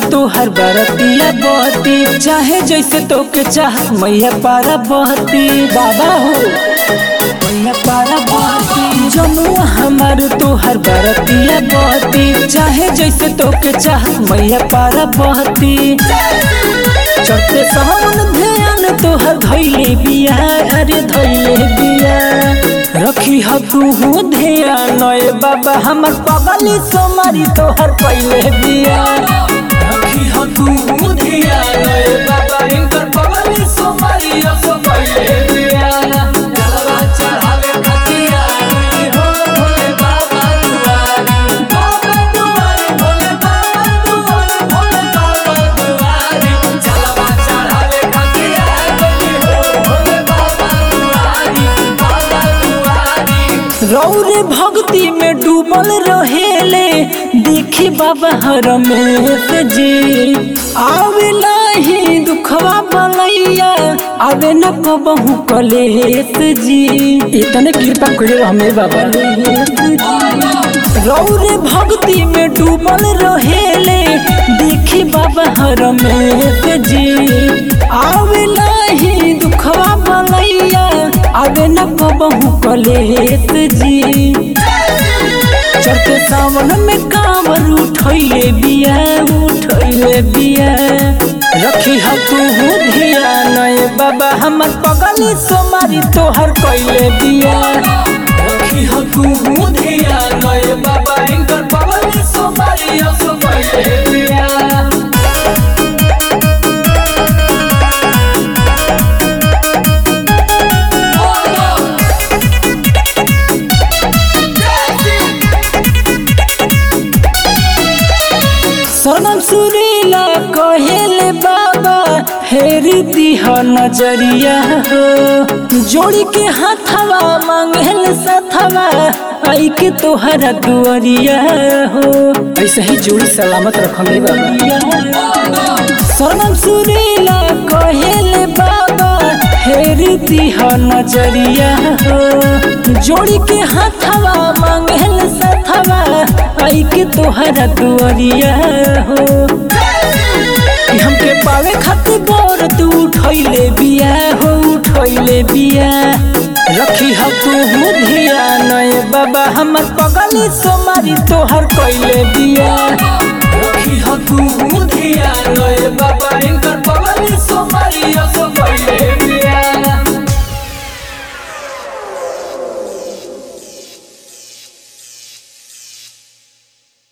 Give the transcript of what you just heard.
तोहर बरतिया बहती चाहे जैसे तोके चाह मैया पारा बहती बाबा हो मैया पारा बहती जनुआ हमार तोहर बरतिया बहती चाहे जैसे तोके चाह मैया पारा बहती चढ़ते सावन ध्यान तोहर धैले बिया अरे धैले बिया रखी ह तू हो ध्यान ए बाबा हमर पगली सोमारी तोहर पहले बिया रखी ह तू हो ध्यान ए बाबा इनकर पगली सोमारी असो पहले बिया जलवा चढ़ावे खतिया हो भोले बाबा दुआरी बाबा दुआरी भोले बाबा दुआरी भोले बाबा दुआरी जलवा चढ़ावे खतिया हो भोले बाबा दुआरी बाबा दुआरी रौरे भक्ति में डूबल रहेले देखी बाबा रमेश जी आवे नाही दुखवा बलैया आवे न कबहू कलेश जी इतने कृपा करे हमें बाबा रौरे भक्ति में डूबल रहेले देखी बाबा रमेश जी आवे नाही दुखवा बलैया आवे न कबहू कलेश जी चढ़ते सावन में कांवर उठैले बिया उठैले बिया रखी ह तू हो ध्यान ए बाबा हमर पगली सोमारी तोहर कैले बिया रखी ह तू हो ध्यान ए बाबा इनकर पगली सोमारी असो कैले बिया सनम सुरीला कहेले बाबा हेरी दिह नजरिया हो जोड़ी के हाथवा मांगेल सथवा आई के तोहरा दुआरिया हो ऐसे ही जोड़ी सलामत रखले बाबा सनम सुरीला कहेले बाबा हेरी दिह नजरिया हो जोड़ी के हाथवा मांगेल सथवा आई के तोहरा दुआरिया हो कि हमके पावे खातिर बोर तू उठैले बिया हो उठैले बिया रखी ह तू हो ध्यान ए बाबा हमर पगली सोमारी तोहर कैले बिया रखी ह तू हो ध्यान